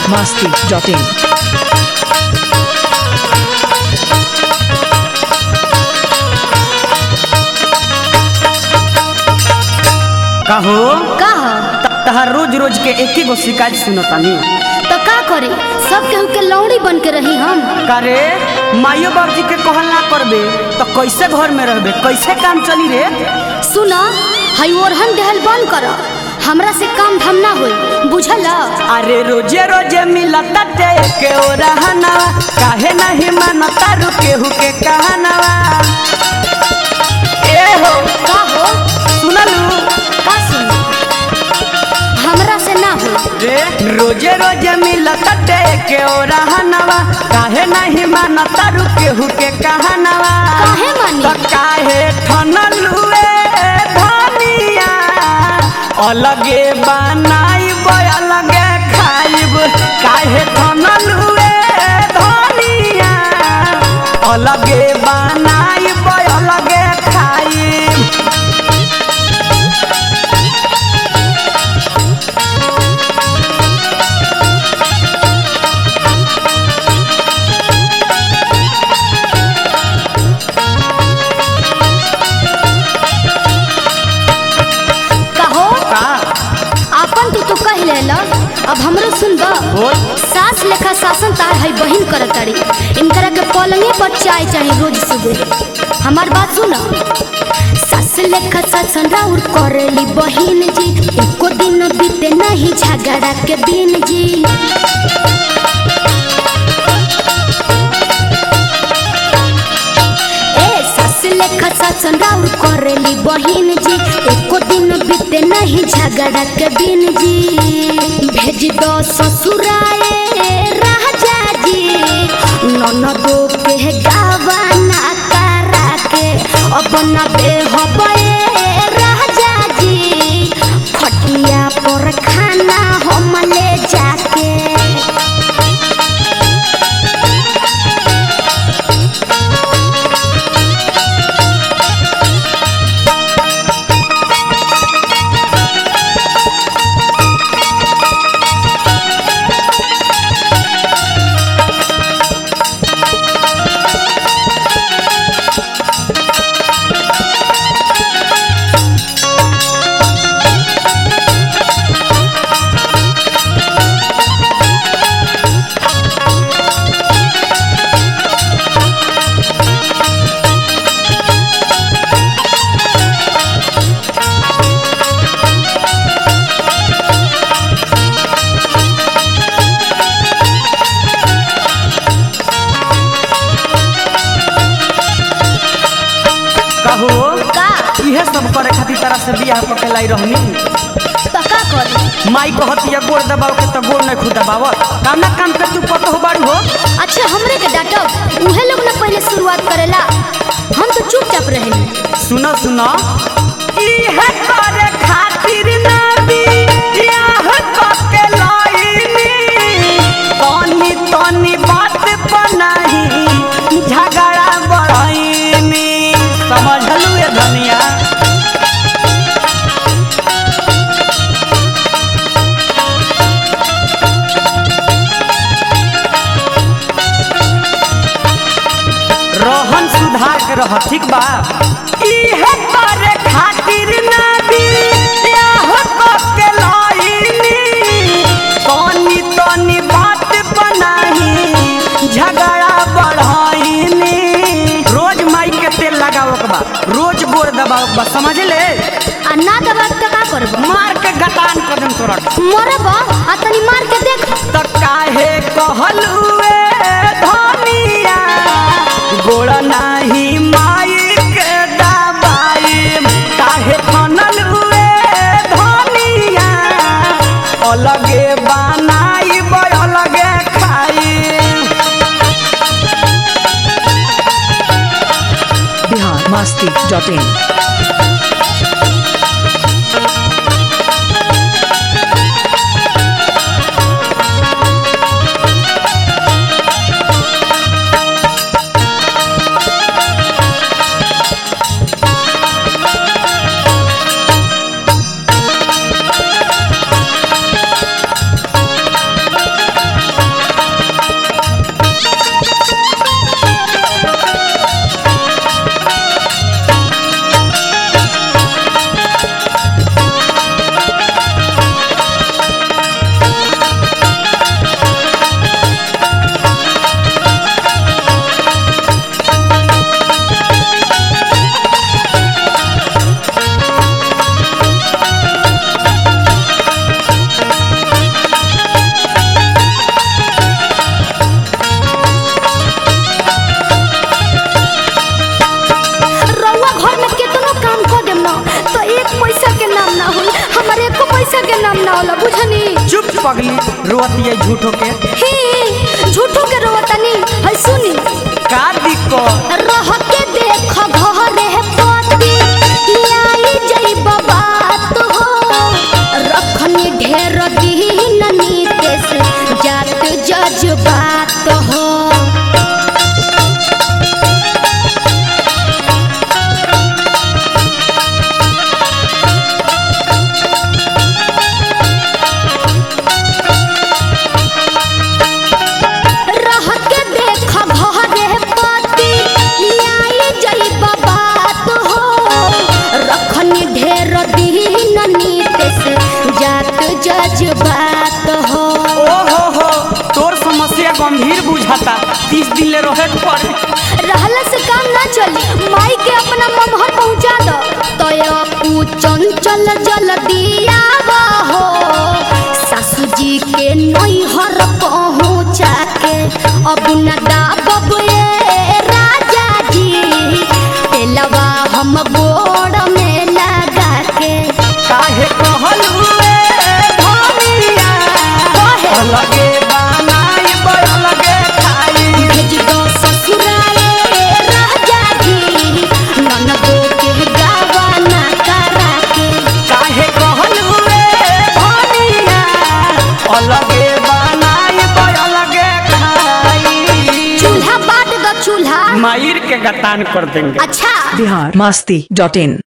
masti.in. कहो का ह? त- तहार रोज रोज के एक ही गो शिकायत सुनतानी तो का करे सब केहू के लौड़ी बन के रही हम करे माइयो बाबूजी के कहल ना करबे तो कैसे घर में रहबे कैसे काम चली रे सुन हई ओरहन देहल बंद कर हमरा से काम धाम ना होई बुझल अरे रोजे रोजे मिलता ते के ओ रहनवा काहे नहीं मानता रुके हु के कहनवा ए हो का हो सुनलू का सुन हमरा से ना हो रे रोजे रोजे मिलता ते के ओ रहनवा काहे नहीं मानता रुके हु के कहनवा काहे मानी त काहे ठनलुए धनिया अलगे बनाइब अलगे खाइब काहे ठनलुए धनिया अलगे बनाइब अलगे खाइब कहो का आपन तू तो कह लेला अब हमरो सुन द बोल सास लेखा शासन तार हई बहिन करत तारी इनकरा के पलंगे पर चाय चाहे रोज सुबह हमार बात सुन सास लेखा शासन राउर करेली बहिन जी एको दिन बीते नहीं झगड़ा के दिन जी ए सास लेखा शासन राउर करेली बहिन जी एको दिन बीते नहीं झगड़ा के दिन जी भेज दो ससुराए राजा जी ननदो के गावा ना करा के अपना दे हबे राजा जी खटिया पर खाना हम ले जाके कहो का इहे सब करे खातिर तरह से बियाह पकेलाई रहनी तो का करी माई कहती है गोड़ दबाव के तो गोड़ नहीं खुद दबावत काम ना काम कर तू पतो हो बाड़ू हो अच्छा हमरे के डांटब उहे लोग ना पहले शुरुआत करेला हम तो चुपचाप रहेनी सुनो सुनो इहे करे खातिर ना बियाह पके लाइनी तनी तनी बात पर नहीं झगड़ा बढ़ाइनी समझलू ये धनिया रोहन सुधार के रह ठीक बा इहे करे खातिर ना बियाह पके लाइनी तनी तनी बात बनाही झगड़ा बढ़ाइनी रोज माई के तेल लगाव के बा रोज गोड़ दबाव के बा समझ ले आ ना दबाब तो का करब मार के गतान कदम तोरा मरब आ तनी मार के देख त काहे कहलुए धनिया गोड़ नाही माई के दबाई काहे खनलुए धनिया अलगे बनाई अलगे खाई Bihar masti.in. पैसा के नाम ना होला बुझनी चुप पगली रोती है झूठो के ही झूठो के रोवतनी है सुनी का दिक्कत रह के देख घरे पति आई जई बात हो रखनी ढेर दिन नीतेश जात जज्बात हो रह के देख घरे पति आई जई बात हो रखनी ढेर दिन नीतेश जात जज्बात हो ओ हो हो तोर समस्या गंभीर बुझाता तीस दिन ले रहे के पड़े रहला से काम ना चली माई के अपना ममहर पहुंचा दो तय पू चंचल जल दिया हो सासू जी के नैहर पहुंचा के अब न दाबब ए राजा जी तेलवा हम गोड़ में लगा के काहे कहलू ए भनिया कहे अलगे बनाई बड़ अलगे खाई भेज दो ससुराले राजा जी ननदो के गावा ना करा के काहे कहलू ए भनिया अलगे बनाई बड़ अलगे खाई चूल्हा बाट दो चूल्हा मायर के गतान कर देंगे अच्छा बिहार मस्ती डॉट इन